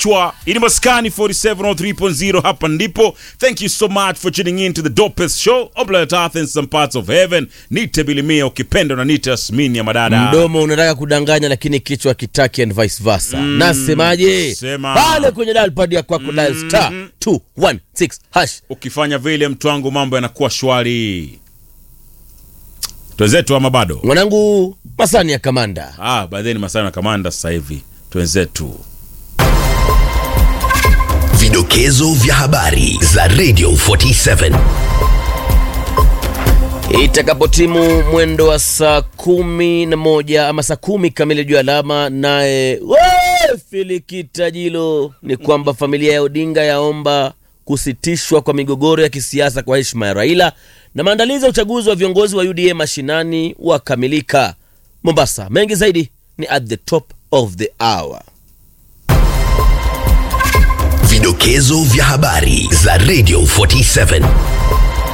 kichwa. Ini maskani 4703.0 hapa ndipo. Thank you so much for tuning in to the dopest show on planet Earth in some parts of heaven. Nite Bilimia ukipenda na nite Asmini ya madada. mdomo unataka kudanganya lakini kichwa kitaki and vice versa nasemaje Sema. pale kwenye dalpad ya kwako dial star 216 hash Ukifanya vile mtu wangu mambo yanakuwa shwari. Twenzetu ama bado? mwanangu masani ya kamanda Ah, by then masana na kamanda sasa hivi. Twenzetu. Vidokezo vya habari za Radio 47. itakapotimu mwendo wa saa kumi na moja ama saa kumi kamili juu ya alama naye we, filikitajilo ni kwamba familia ya odinga yaomba kusitishwa kwa migogoro ya kisiasa kwa heshima ya raila na maandalizi ya uchaguzi wa viongozi wa uda mashinani wakamilika mombasa mengi zaidi ni at the top of the hour Vidokezo vya habari za Radio 47.